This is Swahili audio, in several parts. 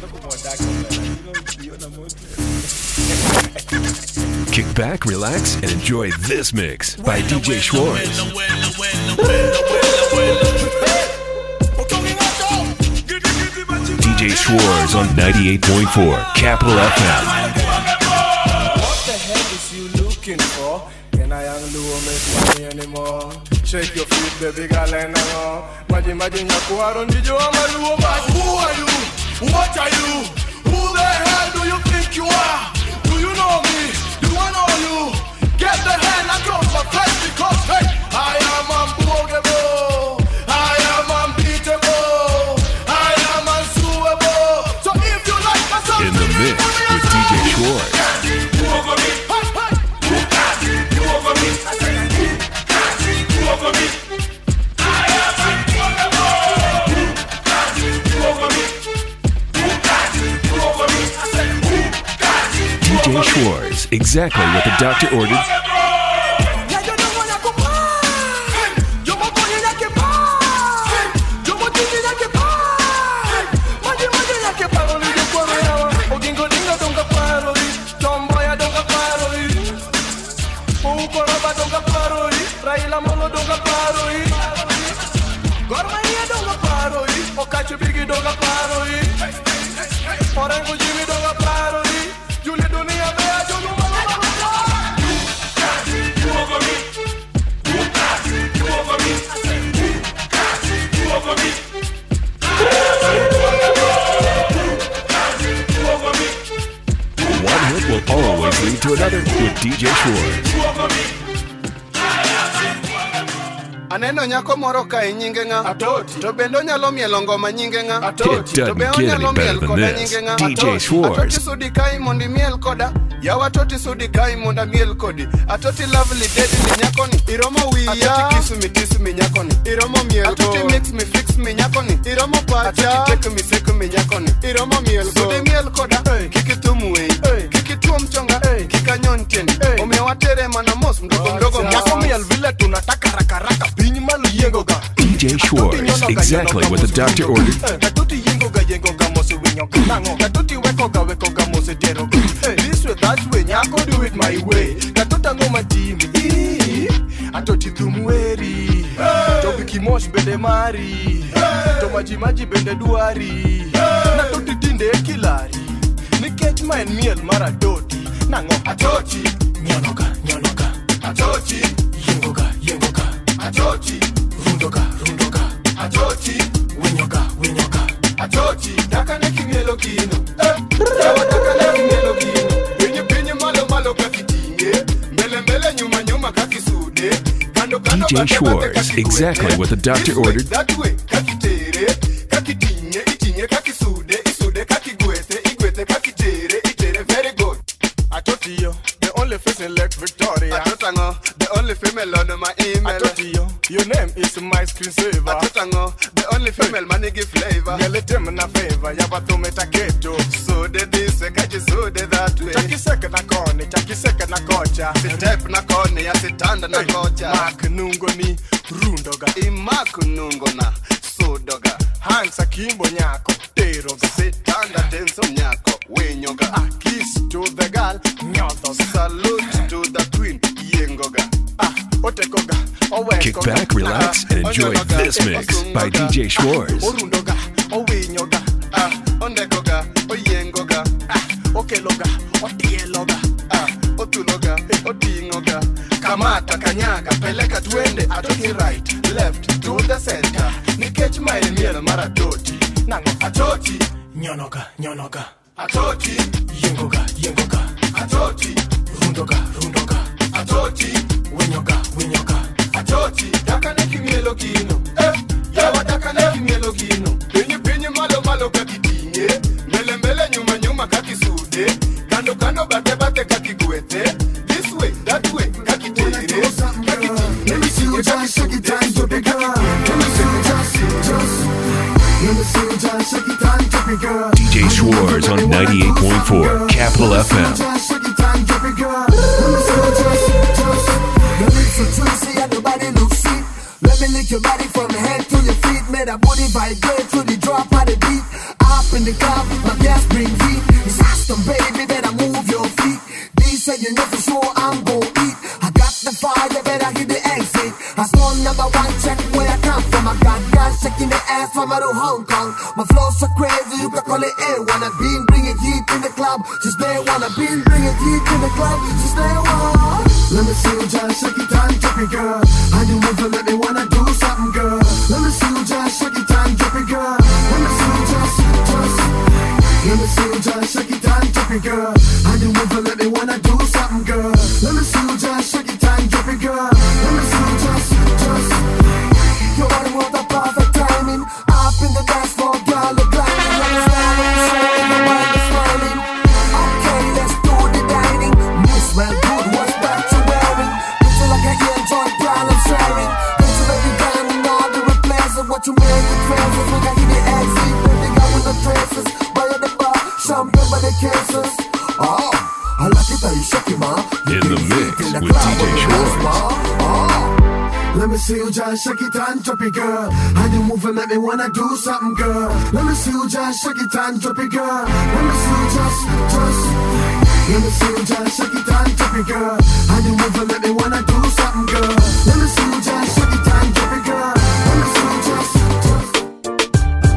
Kick back, relax, and enjoy this mix by DJ Schwartz. DJ Schwartz on 98.4 Capital FM. What the heck is you looking for? Can I young Luo make money anymore? Shake your feet, baby girl, and hang on. Maji maji nyakuaro ndijo ama Luo, but who are you? What are you? Who the hell do you think you are? Do you know me? Do I know you? Get the hand across my face because hey, I am unbogable. I am unbeatable. I am unsuable. So if you like my song, In the mix with DJ Schwartz. DJ Schwartz, exactly what the doctor ordered. Orango Jimmy don't got parody. Julie Dunia, Bea, Julu, One hit will always lead to another with DJ Schwartz. Aneno nyako moro ka e nyinge ng'a Atoti To bende onyalo mielo ngoma nyinge ng'a Atoti It To be doesn't get onyalo any better miel than koda this. nyinge ng'a DJ Atoti. Schwartz. Atoti sudi kai mondo imiel koda Yawa atoti sudi kai mondo amiel kodi Atoti lovely deadly nyakoni Iromo wiya Atoti kiss me kiss me nyakoni Iromo miel Atoti mix me fix me nyakoni Iromo pacha Atoti take me sek me nyakoni Iromo miel Sudi miel koda Kik itum wei Kik ituom chonga Kik anyon tieni Omiyo watere mana mos mdogo mdogo Nyako miel vile tunataka raka raka Piny malo yiengo ga DJ Schwartz, exactly what the doctor ordered. Katuti yengo ga yengo ga mose winyo ga nango Katuti weko ga weko ga mose dero ga This way that way nyako do it my way Katuta ngo matimi Ii, Atoti dhum weri To wiki mosh bende mari To maji maji bende dwari Natoti tinde e kilari Nikech ma en miel mar atoti Nango atoti Nyono ga nyono ga Atoti Yengo ga yengo ga Atoti Rundo ga rundo ga Atoti Winyo ga winyo ga Atoti Dakane kimielo kino Eh Yawa dakane kimielo kino Pinyi pinyi malo malo kakitinge Mbele mbele nyuma nyuma kakisude Kando kando DJ bate bate Schwartz, kakigwete. exactly what the doctor This way, ordered. That way kakitere Kakitinge itinge kakisude Isude kakigwete igwete kakitere itere very good Atotiyo, the only face in Lake Victoria. Atotango, the only female on my email. Atotiyo, your name is my screensaver. Atotango, the only female money give flavor. Ngeletem na favor, yabathume taketo. So de this, kaji so de that way. Chakiseke na kone, chakiseke na kocha. Sitep na kone, ya sitanda na kocha. Mark nungo ni rundoga. Imak nungo na sodoga. Hands akimbo nyako, teroga. Sitanda tenso nyako, wenyoga. A kiss to the girl, nyothoga. Salute to the queen, yengoga. Ah, otekoga, owekoga. Kick back, relax, and enjoy this mix by DJ Schwartz. orundoga owinyoga ah, ondekoga oyengoga ah, okeloga otieloga ah, otuloga oting'oga kamata kanyaga peleka twende atoki right left to the center nikech ma en miel mar atoti nang'o atoti nyonoga nyonoga atoti yengoga yengoga atoti rundoga rundoga atoti winyoga winyoga atoti dakane kimielo kino eh, yawa dakane kimielo kino pinyi pinyi malo malo kakitinge mbele mbele nyuma nyuma kakisude kando kando bate bate kakigwete this way that way kakitere kakitinge Let me see you just shake it and drop it, girl. Let me see you just, just. Let me see you just shake it and drop it, girl. DJ Schwartz on 98.4 Capital FM. Just shake it and drop it, girl. Let me see you just, just. Your lips are juicy and your body looks sweet. Let me lick your body from your head to your feet. Make that booty vibrate to the drop of the beat. Up in the club, my gas in the ass from out of Hong Kong. My flow's so crazy, you can call it A1. I've been bringing heat in the club since day one. I've been bringing heat in the club since day one. Let me see you just shake it and drop it, girl. How you move and make me wanna do something, girl. Let me see you just shake it and drop it, girl. Let me see you just, just. Let me see you just shake it and drop it, girl. How you move and make me wanna do something, girl. Let me see you just shake it and drop it, girl. Let me see you just, just. You are the one the perfect timing. Up in the dance floor, girl, look like you like smiling, smiling, nobody smiling. Okay, let's do the dining. You smell good, what's that you wearing? Looks like an enjoy, girl, I'm sharing. Looks like you got me all the replaces. What you make the transfers, we got in the exit. Baby, got with the traces. Buy at the bar, champagne by the cases. Oh, I like it how you shake it, ma. You In can the see mix it in the with club DJ on the dance Schwartz. floor. Oh. Let me see you just shake it and drop it, girl. How you move and make me wanna do something, girl. Let me see you just shake it and drop it, girl. Let me see you just, just. Let me see you just shake it and drop it, girl. How you move and make me wanna do something, girl. Let me see you just shake it and drop it, girl. Let me see you just, just.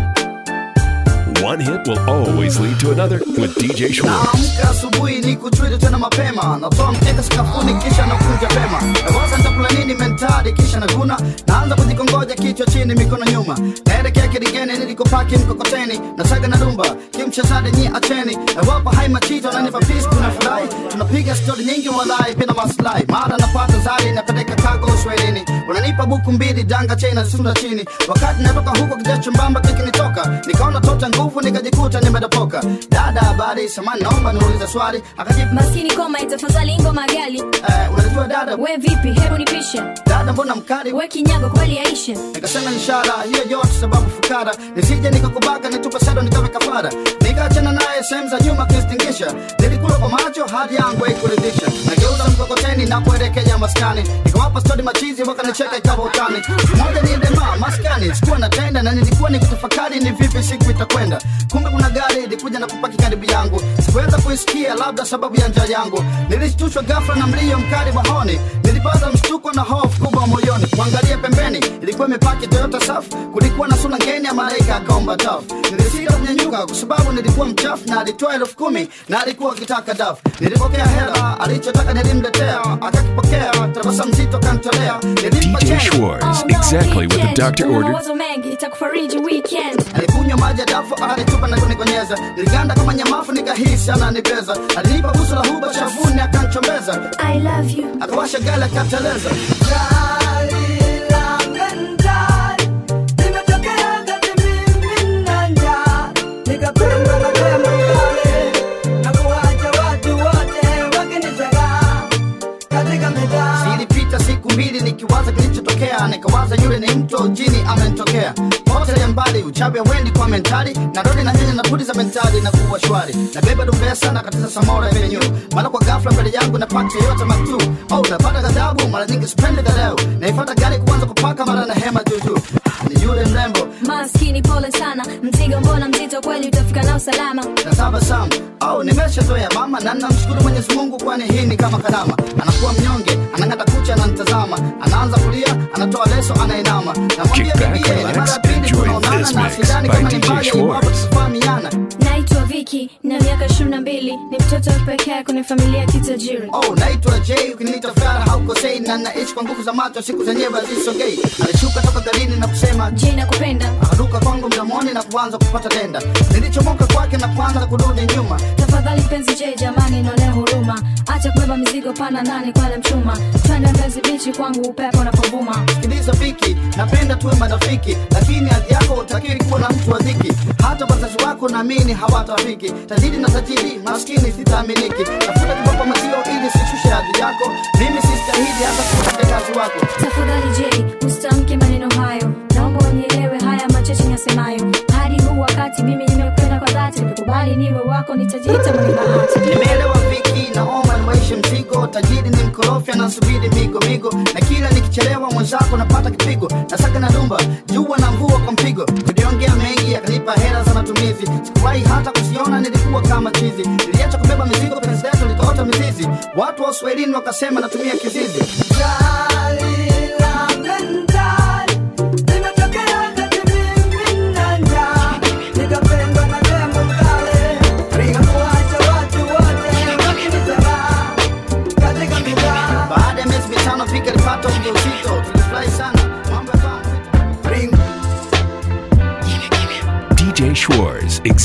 One hit will always lead to another with DJ Schwartz. naamka asubuhi ni kuchwili tena mapema natoa mkeka sakafuni kisha nakunja pema nawaza nitakula nini mentali kisha naguna naanza kujikongoja kichwa chini mikono nyuma naelekea kidigeni nilikopaki mkokoteni nasaga na dumba kimchezade nyi acheni nawapa hai machito nanipa pis tunafurahi tunapiga stori nyingi walai bila maslahi mara napata zari napeleka kago uswahilini unanipa buku mbili danga chena zisunda chini wakati natoka huko kijacho mbamba kikinitoka nikaona tota nguvu nikajikuta nimedopoka dada habari samani naomba niulize swali akajibu maskini koma itafadhali ngoma gali eh, unajua dada we vipi hebu nipishe dada mbona mkali we kinyago kweli yaishe nikasema ishara hiyo yote sababu fukara nisije nikakubaka nitupe sado nikawe kafara nikaachana naye sehemu za nyuma kistingisha nilikula kwa macho hadi yangu haikuridhisha nageuza mkokoteni na kuelekea maskani nikawapa stori machizi wakanicheka ikawa utani moja ni dema maskani sikuwa natenda na nilikuwa nikutafakari ni vipi siku itakwenda kumbe kuna gari ilikuja na kupaki karibu yangu sikuweza kuisikia labda sababu ya njaa yangu nilishtushwa ghafla na mlio mkali wa honi nilipata mshtuko na hofu kubwa moyoni kuangalia pembeni ilikuwa imepaki toyota safu kulikuwa na sura ngeni ya malaika akaomba tafu nilisita kunyanyuka kwa sababu nilikuwa mchafu na alitoa elfu kumi na alikuwa akitaka dafu nilipokea hela alichotaka nilimletea akakipokea tabasamu zito kantolea nilimpa DJ change. Schwartz, exactly what the doctor Una ordered. mawazo mengi itakufariji weekend alikunywa maji ya dafu alitupa na kunikonyeza niliganda kama nyamafu nikahisi ananibeza alinipa busu la huba shavuni akanchombeza i love you akawasha gala akateleza zilipita siku mbili nikiwaza kilichotokea nikawaza yule ni mto jini amenitokea pote ya mbali uchawi wendi kwa mentali na rodi na nyanya na pudi za mentali na kuwa shwari na beba dumbesa na katiza samora venyu mara kwa ghafla mbele yangu napata yote matu au napata ghadhabu mara nyingi sipendi leo naifata gari kuanza kupaka mara na hema juujuu ni yule mrembo maskini pole sana mzigo mbona mzito kweli utafika nao salama na tabasamu au nimeshazoea mama na namshukuru mwenyezi mungu kwani hii ni kama karama anakuwa mnyonge anang'ata kucha ananitazama anaanza kulia anatoa leso anainama namwambia Kick back, bibie ni relax, mara ya pili enjoy tunaonana this na mix sidhani by kama ni DJ mbaya iwapo Schwartz. tutafahamiana naitwa viki na miaka ishirini na mbili ni mtoto wa pekee kwenye familia ya kitajiri oh naitwa j ukiniita fara haukosei na naishi kwa nguvu za macho siku zenyewe hazisogei alishuka toka garini na kusema je nakupenda akaruka kwangu mdomoni na kuanza kupata denda nilichomoka kwake na kuanza kurudi nyuma tafadhali mpenzi je jamani nolea huruma acha kubeba mizigo pana ndani kwale mchuma twende mbezi bichi kwangu upepo unapovuma sikiliza viki napenda tuwe marafiki lakini hadhi yako utakiri kuwa na mtu wa dhiki hata wazazi wako naamini hawatafiki tajiri na tajiri maskini sitaaminiki tafuta kibapa mazio ili sishushe hadhi yako mimi sistahili hata kuwa kazi wako tafadhali je usitamke maneno hayo naomba unielewe haya machache nasemayo hadi huu wakati mimi nimekupenda kwa dhati ukikubali niwe wako nitajiita mwenye bahati nimeelewa viki naomba nimaishe mzigo tajiri ni mkorofi anasubiri migo migo na kila nikichelewa mwenzako napata kipigo nasaka na dumba jua na mvua kwa mpigo kuliongea mengi akanipa hela za matumizi sikuwahi hata kusiona nilikuwa kama chizi niliacha kubeba mizigo penzi letu likaota mizizi watu wa uswahilini wakasema natumia kizizi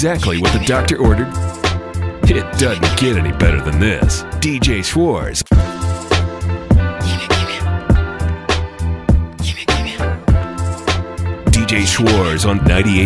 exactly what the doctor ordered? It doesn't get any better than this. DJ Schwartz. DJ Schwartz on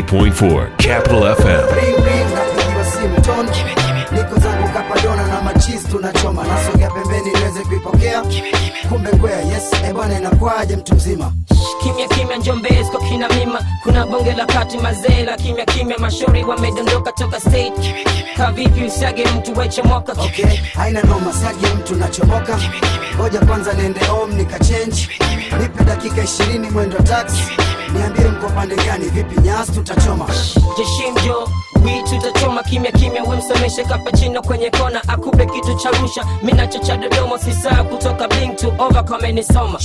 98.4 Capital FM. Ring, ring, napigiwa simu toni niko zangu kapadona na machizi tunachoma nasogea pembeni niweze kuipokea kumbe kwea yes ebwana inakwaje mtu mzima kimya kimya njombezi kwa kina mima kuna bonge la kati mazee la kimya kimya mashauri wamedondoka toka state kavipi usiage mtu wechemoka okay haina noma siagi mtu nachomoka ngoja kwanza niende home nikachange nipe dakika ishirini mwendo taxi niambie mko pande gani vipi nyasi tutachoma jeshimjo witu utachoma kimya kimya wemsomeshe kapachino kwenye kona akupe kitu cha rusha minacho cha dodoma sisaa kutoka bling to over kamenisoma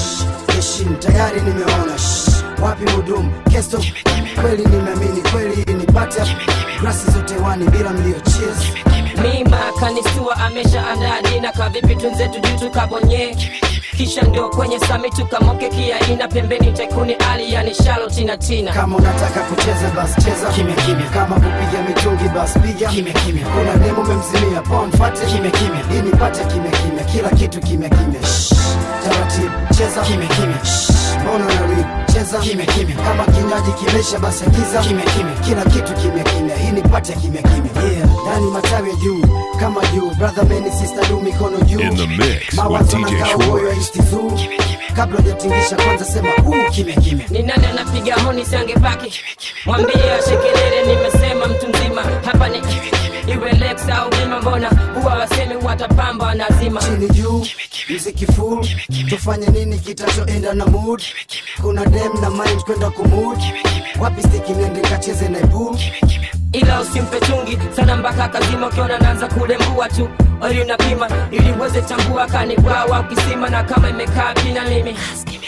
heshim tayari nimeona Shh, wapi hudumu kesto kweli nimeamini kweli nipate grasi zote wani bila mlio cheers mima kanistua amesha andaa dina kavipi tunzetu juu tukabonye kisha ndio kwenye sami tukamoke kiaina pembeni tekuni ali yani shalo tina tina kama unataka kucheza bas cheza kimya kimya kama kupiga mitungi bas piga kimya kimya kuna demo memzimia pon fate kimya kimya ili nipate kimya kimya kila kitu kimya kimya Shh, taratibu cheza kimya kimya Shh, mbona na read cheza kimya kimya kama kinywaji kimesha basi agiza kimya kimya kila kitu kimya kimya ili nipate kimya kimya yeah ndani matawi ya juu kama juu brother meni sister du mikono juu In the mix with Mawazo DJ na cowboy wa Schwartz. East Zoo. kabla hujatingisha kwanza sema uu kimya kimya ni nani anapiga honi siangepaki mwambie ashekelele nimesema mtu mzima hapa ni iwe lex au bima mbona huwa wasemi watapamba wanazima chini juu mziki full tufanye nini kitachoenda na mood kuna dem na mind kwenda kumud wapi stiki nende kacheze na pool ila usimpe chungi sana mpaka kazima ukiona naanza kulembua tu oli unapima ili uweze tambua kanibwawa ukisima na kama imekaa pina limi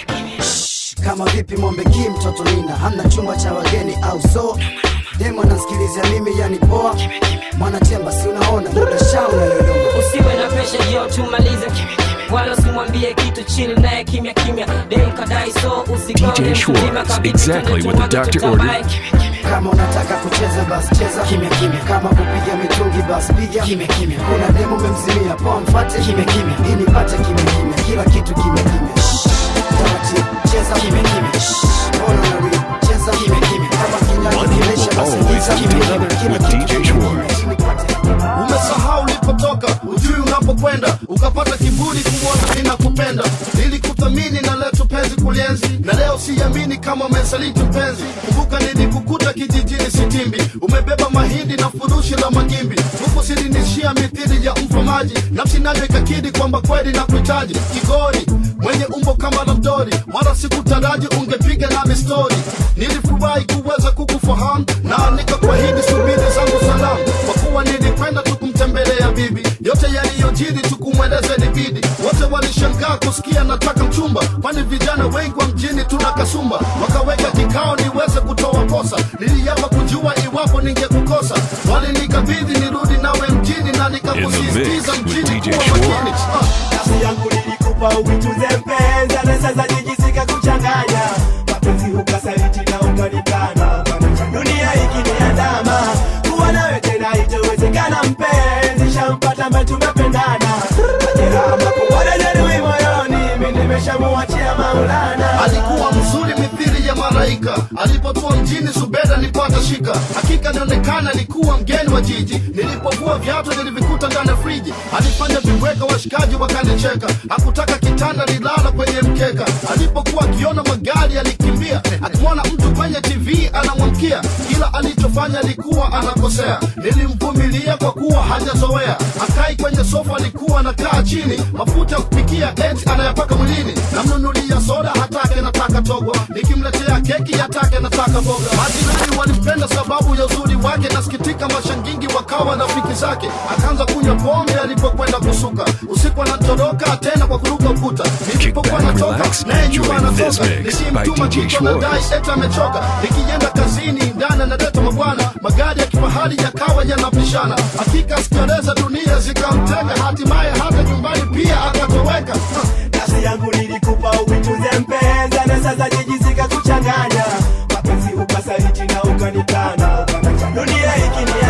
kama vipi mombe ki mtoto nina hamna chumba cha wageni au so dem anasikilizia mimi yani poa mwanachemba si unaona muda sha unayoyoma usiwe na pesha jio tumalize wala usimwambie kitu chini naye kimya kimya dem kadai so usigonge DJ mtu mzima Schwartz, kabidi exactly tuende what the tuanze doctor tutabai. ordered. kama unataka kucheza bas cheza kimya kimya kama kupiga mitungi bas piga kimya kimya kuna demo memzimia poa mfate kimya kimya ili nipate kimya kimya kila kitu kimya kimya Shh, taratibu cheza kimya kimya Shh, mbona unarudi cheza kimya kimya kama kinywaji One hit kimesha will basi always giza lead to kimya another kimya, with kila DJ kitu kimya Schwartz. kimya, ili nipate umesahau ulipotoka ujui unapokwenda ukapata kiburi kuona ninakupenda nilikuthamini na letu penzi kulienzi na leo siamini kama umesaliti mpenzi kumbuka nilikukuta kijijini sitimbi umebeba mahindi na furushi la magimbi huku silinishia mithili ya mfamaji nafsi nayo ikakidi kwamba kweli na kuhitaji kigori mwenye umbo kama la mdori wala sikutaraji ungepiga nami stori nilifurahi kuweza kukufahamu na nikakuahidi subiri zangu salamu kwa kuwa nilikwenda tukumtembelea bibi yote yaliyojiri tukumweleze libidi wote walishangaa kusikia nataka mchumba kwani vijana wengi wa mjini tuna kasumba wakaweka kikao niweze kutoa posa niliapa kujua iwapo ningekukosa walinikabidhi nirudi nawe mjini na nikakusisitiza with mjini DJ kuwa Schwartz. makini Ah. nafsi yangu nilikupa uituze mpenza na sasa jijisika kuchanganya mapenzi ukasaliti na ukanikana dunia ikiniandama kuwa nawe tena itowezekana mpenzi shampata ambaye tumependana majeraha makubwa najeruhi moyoni mi nimeshamuachia maulana alikuwa mzuri mithili ya malaika alipotua mjini subeda nipata shika hakika nionekana alikuwa mgeni wa jiji nilipovua viatu nilivikuta ndani ya friji alifanya viweka washikaji wakanicheka hakutaka kitanda nilala kwenye mkeka alipokuwa akiona magari alikimbia akimwona mtu kwenye tv anamwamkia kila alichofanya alikuwa anakosea nilimvumilia kwa kuwa hajazoea akai kwenye sofa alikuwa anakaa chini mafuta ya kupikia eti anayapaka mwilini namnunulia soda hatake nataka togwa nikimletea keki hatake nataka boga majirani walimpenda sababu ya uzuri wake nasikitika mashangingi wakawa rafiki zake akaanza kunywa pombe alipokwenda kusuka usiku anatoroka tena kwa kuruka ukuta nilipokuwa back, natoka relax, naye enjoy nyuma this anatoka mix by nikimtuma DJ kitu anadai Schwartz. eti amechoka nikienda kazini ndani analeta mabwana magari ya kifahari yakawa yanapishana hakika sikieleza dunia zikamtenga hatimaye hata nyumbani pia akatoweka nafsi yangu nilikupa uituze mpenza na sasa jijisika kuchanganya mapenzi ukasaliti na ukanikana dunia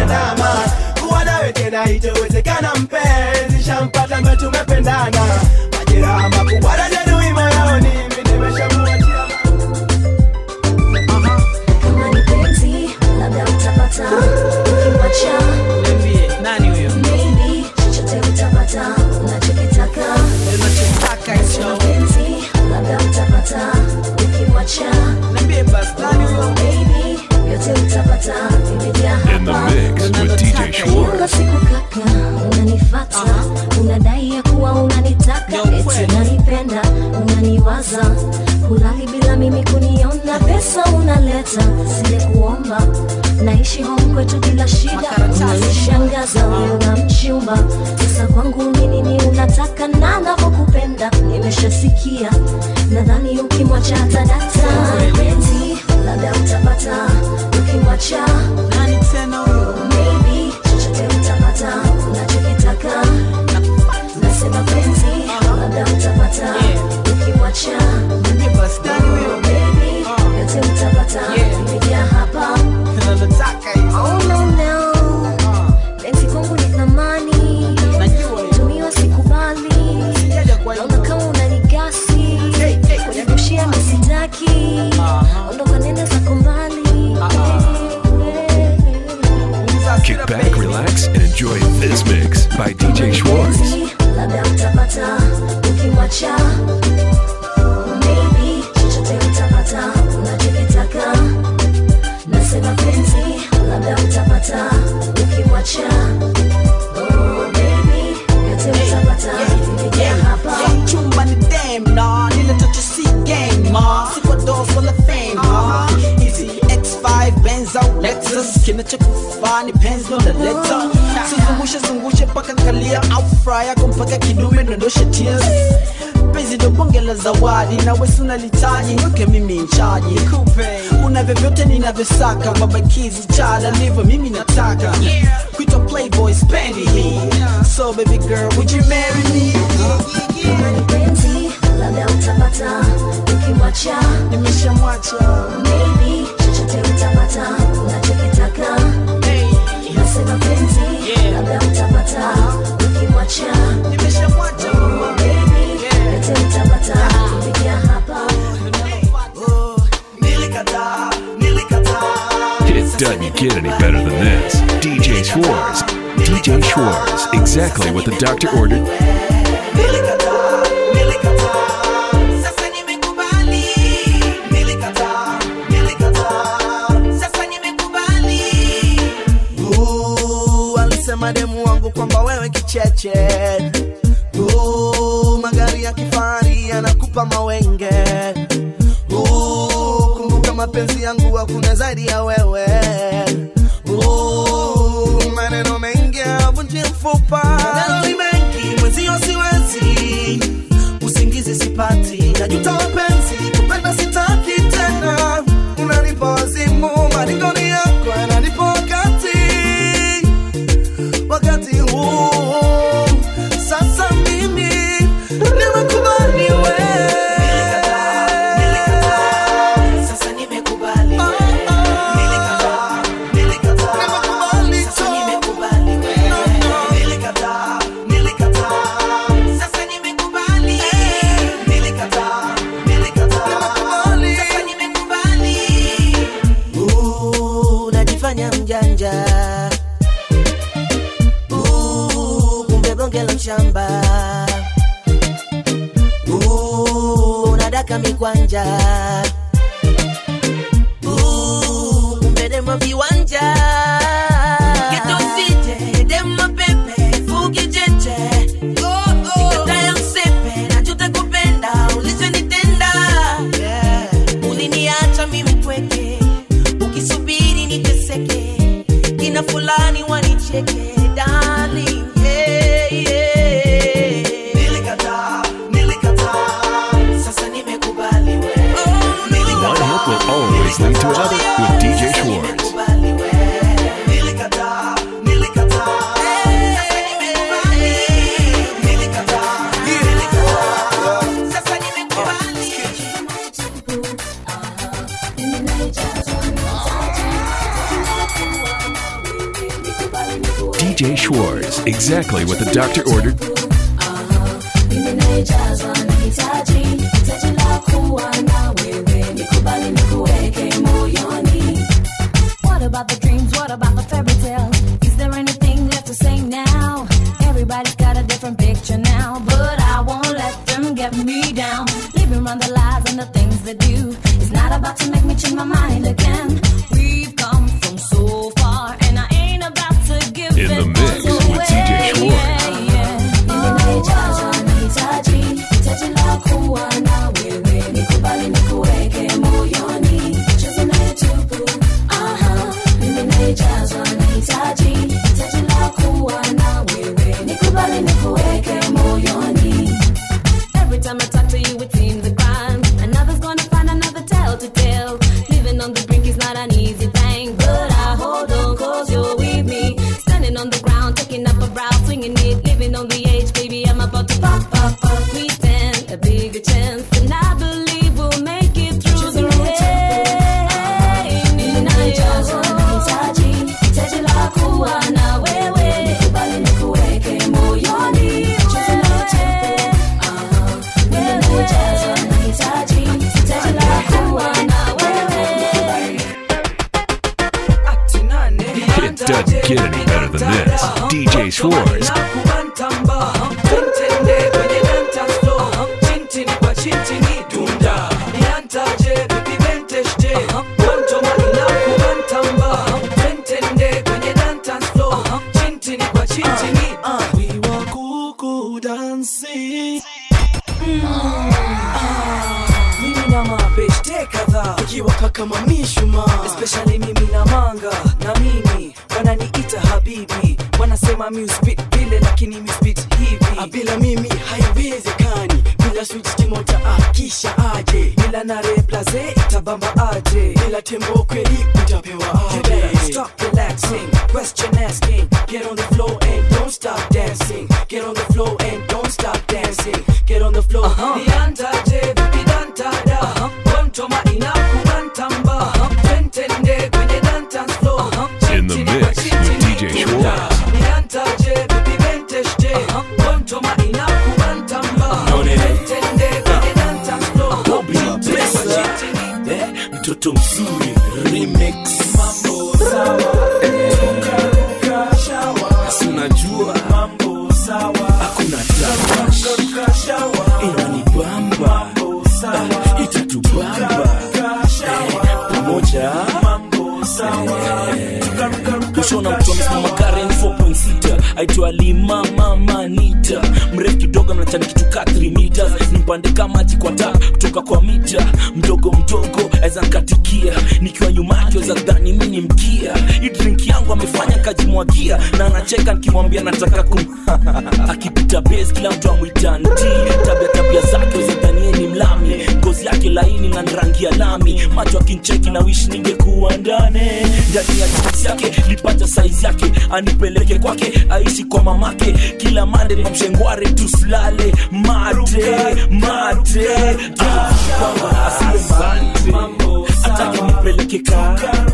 ndama kuwa nawe tena itowezekana mpenzi shampata ambaye tumependana majeraha makubwa najeruhi moyoni mi nimeshamuachia kama ni penzi labda utapata ukimwacha Niambie, nani huyo? maybe chochote utapata unachokitaka Unachotaka hicho. penzi labda utapata ukimwacha Niambie basi, nani huyo? maybe yote utapata vimejaa In the hapa mix with DJ Schwartz. kila siku kaka unanifata unadai ya kuwa unanitaka Yo, eti kweli. unanipenda unaniwaza hulali bila mimi kuniona pesa unaleta sile kuomba naishi home kwetu bila shida unanishangaza wewe una mchumba sasa kwangu ni nini unataka na navyokupenda nimeshasikia nadhani ukimwacha tadata penzi labda utapata ukimwacha Nani tena huyo? maybe chochote utapata unachokitaka nasema penzi labda utapata ukimwacha Niambie basi, nani huyo? maybe yote utapata imejaa hapa Unachotaka hicho. oh no no penzi kwangu ni thamani Najua hiyo. tumiwa sikubali Sijaja kwa hiyo. naona kama unanigasi kunirushia misitaki ondoka nenda zako mbali Kick back, relax, and enjoy this mix by DJ Schwartz. Penzi, labda utapata ukimwacha maybe chochote utapata unachokitaka nasema penzi labda utapata ukimwacha oh, maybe yote utapata imejaa hapa Yo, chumba ni dem na nile toto si game ma si kwa dos wala fame ma easy X5 Benz au Lexus kinachokufaa ni penzi ndo naleta sizungushe zungushe mpaka kalia au fry yako mpaka kidume dondoshe tears penzi ndo bonge la zawadi na wesi unalitaji yoke mimi nchaji una vyovyote ninavyosaka mabakizi chada ndivyo mimi nataka kuitwa playboy spendi hii so baby girl would you marry me kama ni penzi labda utapata ukimwacha nimeshamwacha maybe chochote utapata unachokitaka nasema penzi labda utapata ukimwacha nimeshamwacha mama maybe yote utapata imejaa hapa nilikataa nilikataa It doesn't get any better than this. DJ Schwartz. DJ Schwartz. Exactly what the doctor ordered. Nilikataa, nilikataa, sasa nimekubali. Nilikataa, nilikataa, sasa nimekubali. Uh, alisema demu wangu kwamba wewe kicheche uh, magari ya kifahari yanakupa mawenge uh, kumbuka mapenzi yangu hakuna zaidi ya wewe uh, maneno mengi avunji mfupa maneno ni mengi mwenzio siwezi usingizi sipati najuta mapenzi kupenda sitaki tena unanipa wazimu maringoni yako yananipa wakati wakati huu sasa mimi nimekubali we Sasa nimekubali. Oh, oh. Nilikataa, nilikataa, Nimekubali sasa tu. nimekubali wewe. Nilikataa, nilikataa, sasa nimekubali. Nilikataa, nilikataa, Nimekubali. sasa nimekubali. Uh, najifanya mjanja Uh, kumbe bonge la mshamba Uh, unadaka mikwanja Uh, kumbe demo viwanja Geto DJ, demo pepe, fugi jeje. Nikatae msepe, najuta kupenda, ulichonitenda. Uliniacha mimi mpweke, ukisubiri niteseke. Kina fulani wanicheke, darling, yeah, yeah. Nilikataa, nilikataa, sasa nimekubali wewe. One hit will always lead to another with DJ Schwartz. Nimekubali wewe. Nilikataa, nilikataa, sasa nimekubali. Nilikataa, nilikataa, sasa nimekubali. Mimi naijazwa nimetaja, nimekuwa na wewe, niko DJ Schwartz. Exactly what the doctor ordered. Mimi naijazwa nahitaji hitaji la kuwa na wewe nikubali nikuweke moyoni What about the dreams? What about the fairy tale? Is there anything left to say now? Everybody's got a different picture now, but I won't let them get me down. Living around the lies and the things they do is not about to make me change my mind again. We've come from so far, and I ain't about to give In the it mix all with away. DJ Schwartz. Yeah, yeah. Mimi naijazwa nahitaji hitaji la kuwa na wewe nikubali nikuweke moyoni cheza naye tupu aha mimi naijazwa nahitaji hitaji la kuwa na wewe nikubali nikuweke moyoni Every time I talk to you, it seems a crime. Another's gonna find another tale to tell. Living on the brink is not an easy thing, but I hold on cause you're with me. Standing on the ground, taking up a brow, swinging it, living on the edge, baby. I'm about to pop, pop, pop. We stand a bigger chance, and I believe we'll make it through the rain. Ninajazwa nahitaji, hitaji la kuwa na wewe. Nikubali nikuweke moyoni. Cheza naye tupu, aha. Ninajazwa nahitaji, hitaji la kuwa na wewe. It doesn't get any better than this. DJ Schwartz. mimi na mabeshte kadhaa ukiwaka kama mishuma especially mimi na manga na mimi wananiita habibi wanasema muspit vile lakini muspit hivi Ah, bila mimi haiwezekani bila switch kimoja akisha aje bila na replace itabamba aje bila tembo kweli utapewa aje stop relaxing question asking get on the floor and don't stop dancing get on the floor and don't stop dancing get on the floor niandaje vipi dantada kontoma inakubantamba twentende kwenye dance floor In the mix with DJ Schwartz. niandaje vipi benteshte kontoma inakubantamba twentende kwenye dance floor mtoto mzuri remix mambo sawa si unajua mambo sawa hakuna tawash inanibamba Ah, itatubamba Eh, pamoja mambo sawa kushona mtu amesimama Karen 4.6 aitwa lima mama nita mrefu kidogo mnachani kitu ka 3 meters nimpande kama maji kwa tap kutoka kwa mita mdogo mdogo aweza nkatikia nikiwa nyuma yake weza dhani mi ni mkia hii drink yangu amefanya kajimwagia na anacheka nikimwambia nataka kum akipita base kila mtu amwita nti tabia tabia zake weza dhanie ni mlami ngozi yake laini na rangi ya lami macho akincheki na wish ningekuwa ndani ndani ya jinsi yake lipata saizi yake anipeleke kwake aishi kwa mamake kila mande na mshengware tusilale mate mate kwamba asiwe mate atake nipeleke ka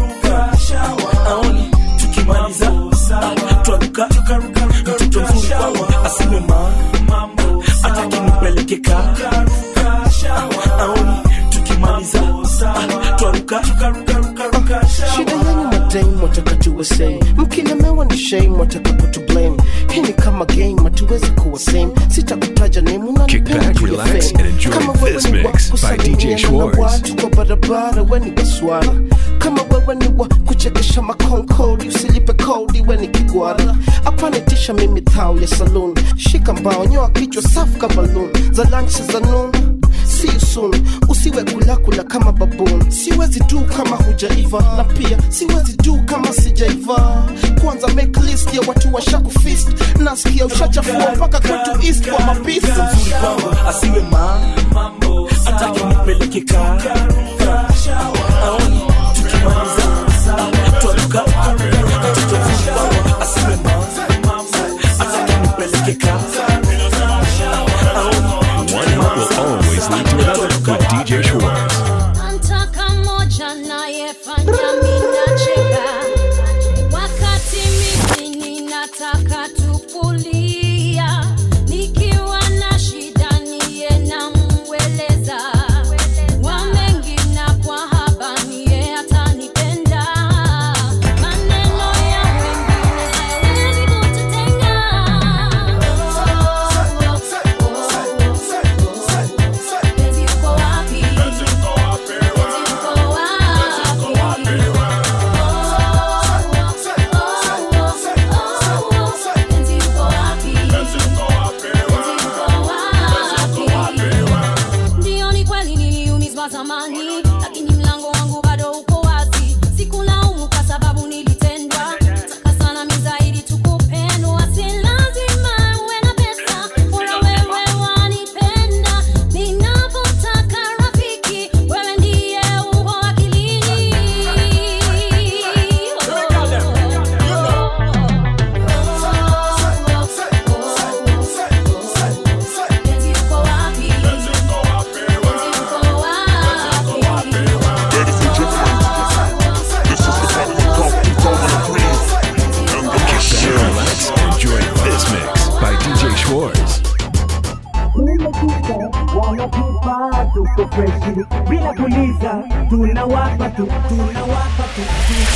aoni tukimaliza ah, twaruka mtoto mzuri kwangu asiwe ma atake nipeleke ka aoni tukimaliza ah, twaruka shida yenyu madame wataka tuwe same mkilemewa ni shame wataka kutu blame hii ni kama game hatuwezi kuwa same sitakutaja name Kick unanipenda back, juu ya relax, fame. and enjoy Kama wewe this ni wa mix by kusalimiana DJ na Schwartz. watu kwa barabara we ni waswara kama wewe ni wa kuchekesha makonkodi usilipe kodi we ni kigwara apanitisha mimi thao ya saloon shika mbao nyoa kichwa safu kama loon za lunch za noon See you soon usiwe kulakula kama baboon siwezi du kama hujaiva na pia siwezi du kama sijaiva kwanza make list ya watu washakufist nasikia ushachafua mpaka kwetu east kwa mapisi mzuri kwangu asiwe ma atake nipeleke ka aoni tukimaliza ah, twaruka mtoto mzuri kwangu asiwe ma atake nipeleke ka aoni One hit will always lead to another with DJ Schwartz. Nataka moja nayefanya mimi nacheka wakati mimi ninataka freshi bila kuliza tunawapa tu tunawapa tu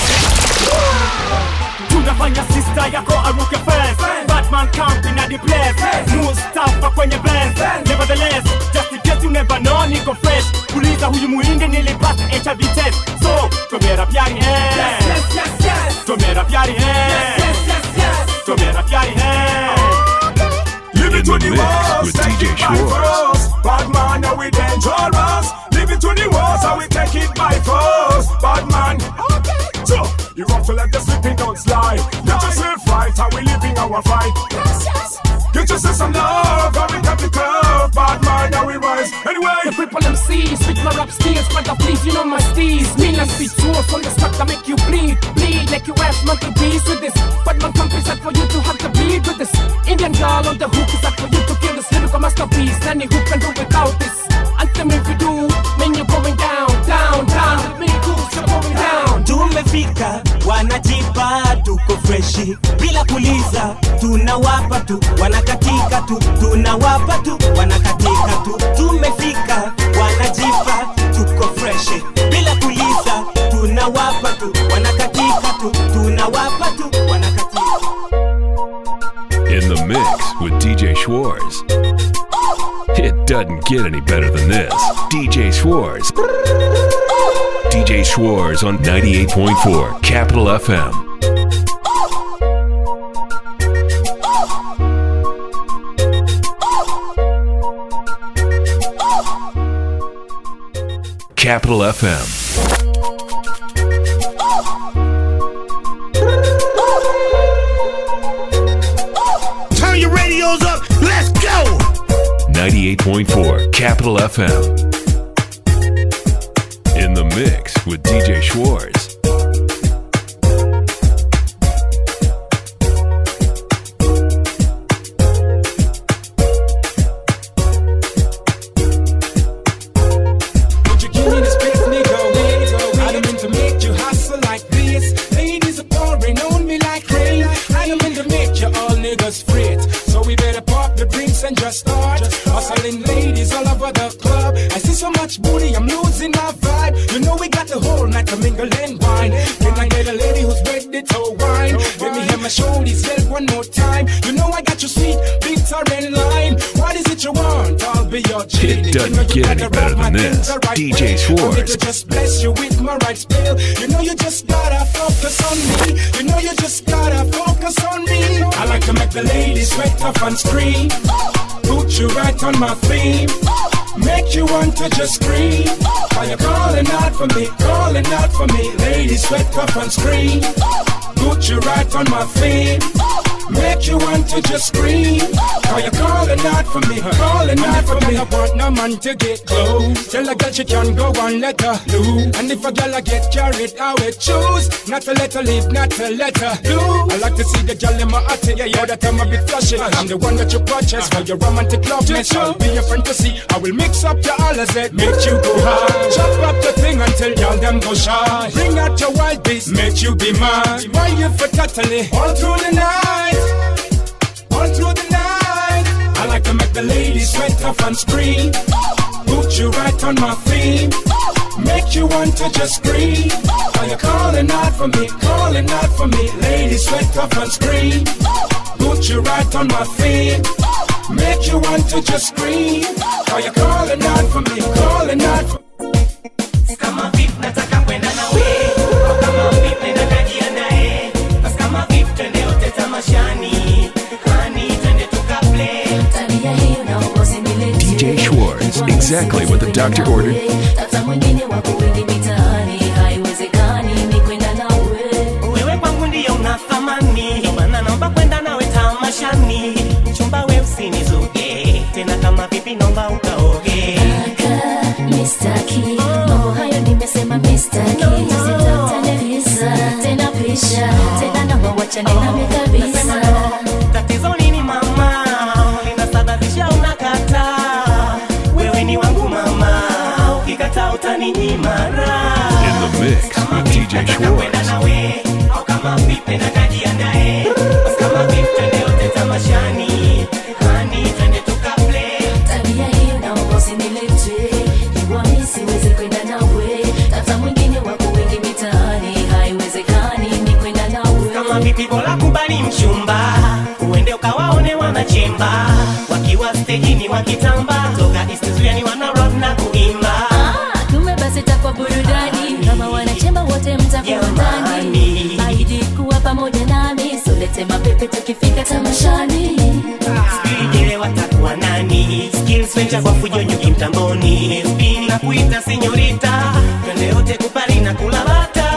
tunafanya sista yako aruke fence batman camping at the place mustafa kwenye benz nevertheless just in case you never know niko fresh kuliza huyu muhindi nilipata hiv test so tomera pyari hai tomera pyari hai tomera pyari hai In the mix with DJ Schwartz. Bad man, now we dangerous. Leave it to the walls, and we take it by force. Bad man, okay. So, you want to let the sleeping dogs lie. Get yourself right, how we living our fight. Yes, yes. Get yourself some love, how we got the curve. Bad man, now we rise. Anyway, The people them see, switch my rap skills, but please, you know my steez. Me and speed tools on the spot that make you bleed, bleed like you ass monkey bees with this. But my country set for you to have to bleed with this. Indian girl on the hook is up for you to kill this lyrical masterpiece. Any who can do without this. And tell me if you do, mean you're going down, down, down. With me, cools, you're going down. tumefika wanajipa tuko freshi bila kuliza tunawapa tu wanakatika tu tunawapa tu wanakatika tu tumefika wanajipa tuko freshi bila kuliza tunawapa tu wanakatika tu tunawapa tu wanakatika In the mix with DJ Schwartz. It doesn't get any better than this. DJ Schwartz. DJ Schwartz on 98.4 Capital FM. Capital FM. Turn your radios up. Let's go. 98.4 Capital FM. In the mix with DJ Schwartz. Would you give me the space, nigga? I don't mean to make you hustle like this. Ladies are pouring on me like rain. I don't mean to make you all niggas fret. So we better pop the drinks and just start. Hustling ladies all over the club. I see so much booty, I'm losing my vibe. You know we got the whole night to mingle and wine. Can I get a lady who's ready to wine? Let me hear my shoulders yell one more time. You know I got you sweet, bitter and lime. What is it you want? I'll be your genie. It doesn't You know you get any gotta better rock my than this. things the right DJ way. Schwartz. Want me to just bless you with my right spell. You know you just gotta focus on me. You know you just gotta focus on me. I like to make the ladies sweat off and scream. Put you right on my theme. Make you want to just scream. Are you calling out for me? Calling out for me. Ladies sweat off and scream. Put you right on my theme. Make you want to just scream. Are you calling out for me? Calling out for me. I want no man to get close. Tell a girl she can go and let her loose. And if a girl I get carried, I will choose not to let her leave, not to let her do. I like to see the girl in my heart. Yeah, yeah, that I'm a bit flashy. I'm the one that you purchase for your romantic love. Yes, I'll be your fantasy. I will mix up your all as it make you go hard. Chop up the thing until y'all them go shy. Bring out your wild beast, make you be mad. Why you for totally all through the night? all through the night. I like to make the ladies sweat off and scream. Put you right on my theme. Make you want to just scream. Are you calling out for me? Calling out for me. Ladies sweat off and scream. Put you right on my theme. Make you want to just scream. Are you calling out for me? Calling out for kama vip nataka kwenda nawe au kama vip nenda kajiandae basi kama vip twende yote tamashani hani twende tukaplay tabia hiyo na ukosi mileti DJ Schwartz. Exactly what the doctor ordered. hata mwingine wako wengi mitaani haiwezekani ni kwenda nawe wewe kwangu ndiyo una thamani Ndio maana naomba kwenda nawe tamashani mchumba we usinizuge tena kama vipi naomba ukaoge mistaki mambo hayo nimesema mistaki sitatanelisa tena pisha tena naomba wachane nami kabisa tatizo nini mama linasababisha unakataa wewe ni wangu mama ukikataa utaninyima raha In the mix with DJ Schwartz. nawe au kama vipi na kajiandae basi kama vipi twende yote tamashani hani twende tukaplay tabia hiyo naomba usinilete jua wanachemba wakiwa stejini wakitamba toka istizuani wana rock na kuimba kumbe basi takwa burudani kama wanachemba wote mtakuwa ndani aidi kuwa pamoja nami solete mapepe tukifika tamashani Sijui watakuwa nani skills venture kwa fujo nyuki mtamboni FB na kuita senyorita twende yote kupari na kula bata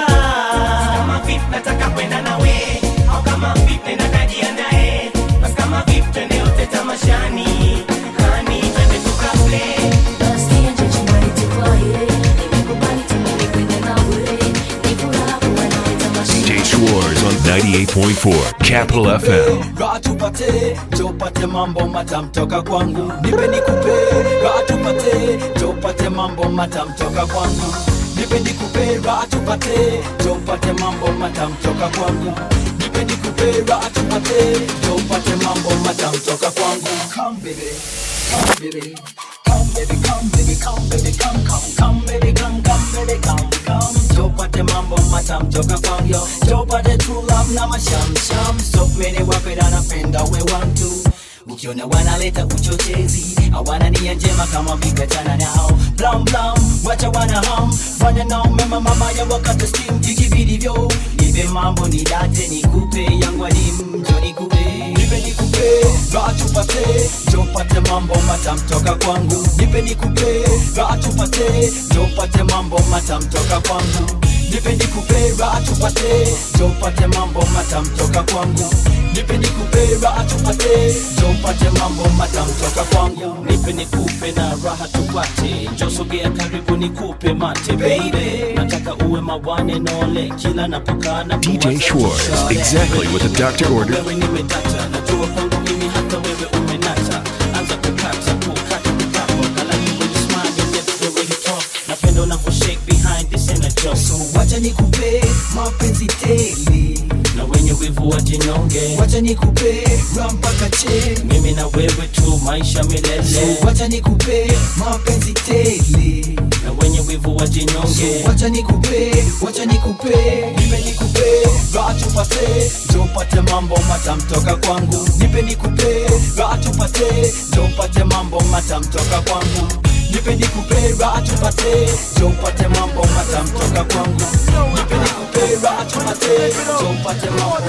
kama vip nataka kwenda nawe au kama vip nenda kajiandae basi kama vip twende yote tamashani hani twende tukaplay basi nje chumbani tuvae nimekubali tumeni kwenda nawe ni furaha kuwa nawe tamashani DJ Schwartz on 98.4 Capital FM. Raha tupate tupate mambo matam toka kwangu nipe nikupe raha tupate tupate mambo matam toka kwangu nipe nikupe raha tupate tupate mambo matam toka kwangu nipe nikupe raha tupate tupate mambo matam toka kwangu come baby come baby come baby come baby come baby come come come baby come come baby come come tupate mambo matam toka kwangu yo tupate true love na mashamsham so many wapenda napenda we want to ukiona wanaleta uchochezi hawana nia njema kama vikachana nao blam blam wacha wana ham fanya nao mema mama ya wakati steam vikividivyo nipe mambo ni date nikupe yangu adimu njo nikupe nipe nikupe raha tupate tupate mambo matam toka kwangu nipe nikupe raha tupate tupate mambo matam toka kwangu nipe nikupe raha tupate tupate mambo matam toka kwangu nipe nikupe raha tupate tupate mambo matam toka kwangu nipe nikupe na raha tupate njosogea karibu nikupe mate baby nataka uwe mawane nole kila napokaa na DJ Schwartz, exactly what the doctor ordered. wewe nimedata najua kwangu mimi hata wewe umenata anza kukata kukata kutapo kala you when you smile your lips the way you talk napenda unavyo shake behind this energy so wacha nikupe mapenzi tele na wenye wivu wajinyonge wacha nikupe raha mpaka che mimi na wewe tu maisha milele so wacha nikupe mapenzi tele na wenye wivu wajinyonge so wacha nikupe wacha nikupe nipe nikupe raha tupate tupate mambo matam toka kwangu nipe nikupe raha tupate tupate mambo matam toka kwangu nipe nikupe raha tupate tupate mambo matam toka kwangu nipe nikupe raha tupate tupate mambo